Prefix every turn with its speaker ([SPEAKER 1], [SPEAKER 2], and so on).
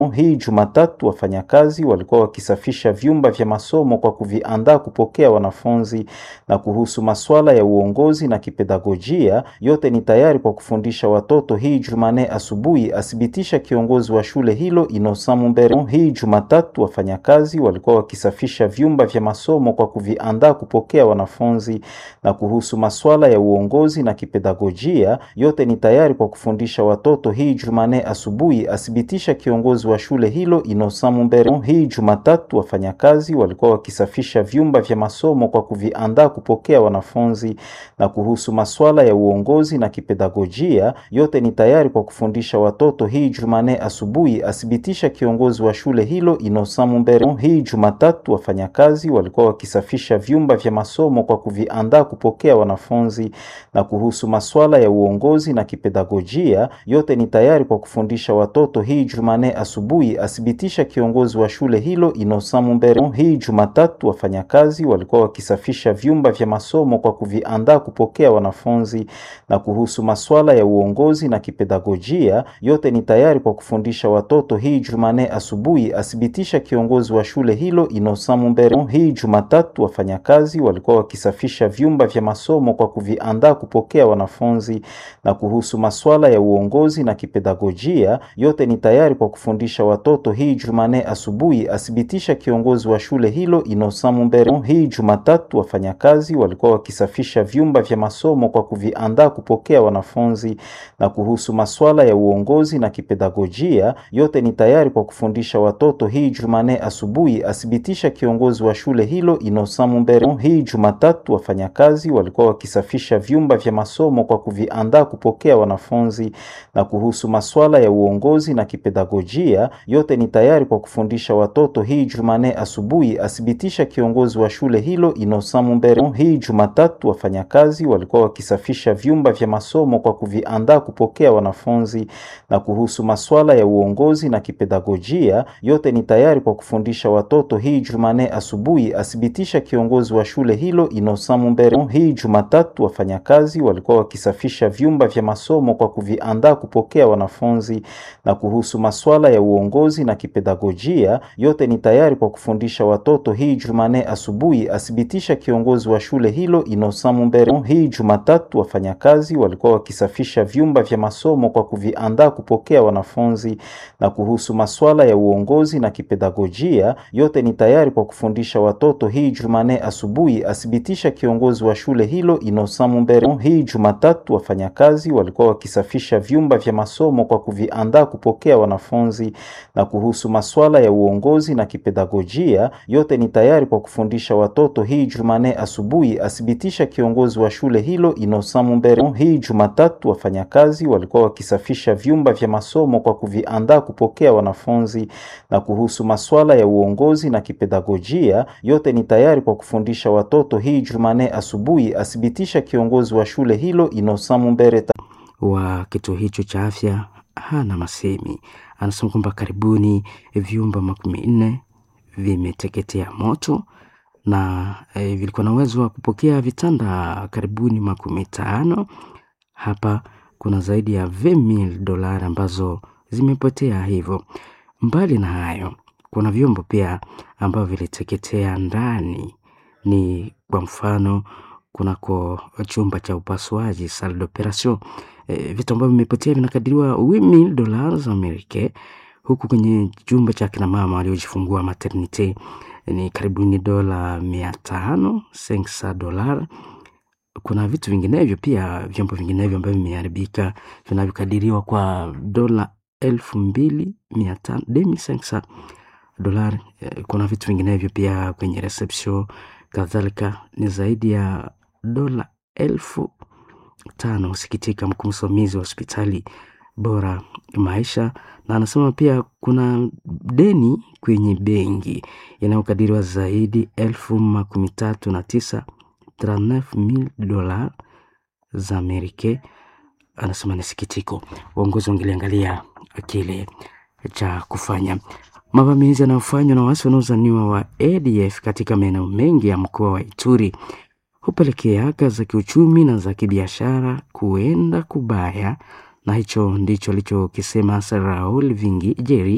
[SPEAKER 1] Hii Jumatatu wafanyakazi walikuwa wakisafisha vyumba vya masomo kwa kuviandaa kupokea wanafunzi. Na kuhusu masuala ya uongozi na kipedagojia, yote ni tayari kwa kufundisha watoto hii Jumanne asubuhi, athibitisha kiongozi wa shule hilo Innocent Mumbere. Hii Jumatatu wafanyakazi walikuwa wakisafisha vyumba vya masomo kwa kuviandaa kupokea wanafunzi. Na kuhusu masuala ya uongozi na kipedagojia, yote ni tayari kwa kufundisha watoto hii Jumanne asubuhi, athibitisha kiongozi wa shule hilo Innocent Mumbere. Hii Jumatatu wafanyakazi walikuwa wakisafisha vyumba vya masomo kwa kuviandaa kupokea wanafunzi. Na kuhusu masuala ya uongozi na kipedagojia, yote ni tayari kwa kufundisha watoto hii Jumanne asubuhi, athibitisha kiongozi wa shule hilo Innocent Mumbere. Hii Jumatatu wafanyakazi walikuwa wakisafisha vyumba vya masomo kwa kuviandaa kupokea wanafunzi. Na kuhusu masuala ya uongozi na kipedagojia, yote ni tayari kwa kufundisha watoto hii Jumanne asubuhi, athibitisha kiongozi wa shule hilo Innocent Mumbere. Hii Jumatatu wafanyakazi walikuwa wakisafisha vyumba vya masomo kwa kuviandaa kupokea wanafunzi. Na kuhusu masuala ya uongozi na kipedagojia, yote ni tayari kwa kufundisha watoto hii Jumanne asubuhi, athibitisha kiongozi wa shule hilo Innocent Mumbere. Hii Jumatatu wafanyakazi walikuwa wakisafisha vyumba vya masomo kwa kuviandaa kupokea wanafunzi. Na kuhusu masuala ya uongozi na kipedagojia, yote ni tayari kwa kufundisha watoto hii Jumanne asubuhi, athibitisha kiongozi wa shule hilo Innocent Mumbere. Hii Jumatatu wafanyakazi walikuwa wakisafisha vyumba vya masomo kwa kuviandaa kupokea wanafunzi. Na kuhusu masuala ya uongozi na kipedagojia, yote ni tayari kwa kufundisha watoto hii Jumanne asubuhi, athibitisha kiongozi wa shule hilo Innocent Mumbere. Hii Jumatatu wafanyakazi walikuwa wakisafisha vyumba vya masomo kwa kuviandaa kupokea wanafunzi. Na kuhusu masuala ya uongozi na kipedagojia, yote ni tayari kwa kufundisha watoto hii Jumanne asubuhi, athibitisha kiongozi wa shule hilo Innocent Mumbere. Hii Jumatatu wafanyakazi walikuwa wakisafisha vyumba vya masomo kwa kuviandaa kupokea wanafunzi. Na kuhusu masuala ya uongozi na kipedagojia, yote ni tayari kwa kufundisha watoto hii Jumanne asubuhi, athibitisha kiongozi wa shule hilo Innocent Mumbere. Hii Jumatatu wafanyakazi walikuwa wakisafisha vyumba vya masomo kwa kuviandaa kupokea wanafunzi. Na kuhusu masuala ya uongozi na kipedagojia, yote ni tayari kwa kufundisha watoto hii Jumanne asubuhi, athibitisha kiongozi wa shule hilo Innocent Mumbere. Hii Jumatatu wafanyakazi walikuwa wakisafisha vyumba vya masomo kwa kuviandaa kupokea wanafunzi. Na kuhusu masuala ya uongozi na kipedagojia, yote ni tayari kwa kufundisha watoto hii Jumanne asubuhi, athibitisha kiongozi wa shule hilo Innocent Mumbere. Hii Jumatatu wafanyakazi walikuwa wakisafisha vyumba vya masomo kwa kuviandaa kupokea wanafunzi. Na kuhusu masuala ya uongozi na kipedagojia, yote ni tayari kwa kufundisha watoto hii Jumanne asubuhi, athibitisha kiongozi wa shule hilo Innocent Mumbere. Hii Jumatatu wafanyakazi walikuwa wakisafisha vyumba vya masomo kwa kuviandaa kupokea wanafunzi. Na kuhusu masuala ya uongozi na kipedagojia, yote ni tayari kwa kufundisha watoto hii Jumanne asubuhi, athibitisha kiongozi wa shule hilo Innocent Mumbere.
[SPEAKER 2] wa kituo hicho cha afya hana masemi. Anasema kwamba karibuni vyumba makumi nne vimeteketea moto na e, vilikuwa na uwezo wa kupokea vitanda karibuni makumi tano. Hapa kuna zaidi ya 20,000 dolari ambazo zimepotea. Hivyo mbali na hayo, kuna vyombo pia ambavyo viliteketea ndani, ni kwa mfano kunako chumba cha upasuaji salle d'operation. E, vitu ambavyo vimepotea vinakadiriwa 8000 dollars Amerika, huku kwenye chumba cha kina mama waliojifungua maternite ni karibuni dola mia tano sensa dolar. Kuna vitu vinginevyo pia, vyombo vinginevyo ambavyo vimeharibika vinavyokadiriwa kwa dola elfu mbili mia tano demi sensa dolar. Kuna vitu vinginevyo pia kwenye reception, kadhalika ni zaidi ya dola elfu tano. Husikitika mkuu msimamizi wa hospitali bora maisha, na anasema pia kuna deni kwenye benki inayokadiriwa zaidi elfu makumi tatu na tisa mil dola za Amerika. Anasema ni sikitiko, uongozi wangeliangalia kile cha kufanya. Mavamizi yanayofanywa na waasi wanaozaniwa wa ADF katika maeneo mengi ya mkoa wa Ituri hupelekea haka za kiuchumi na za kibiashara kuenda kubaya, na hicho ndicho alichokisema Raul Vingi Jeri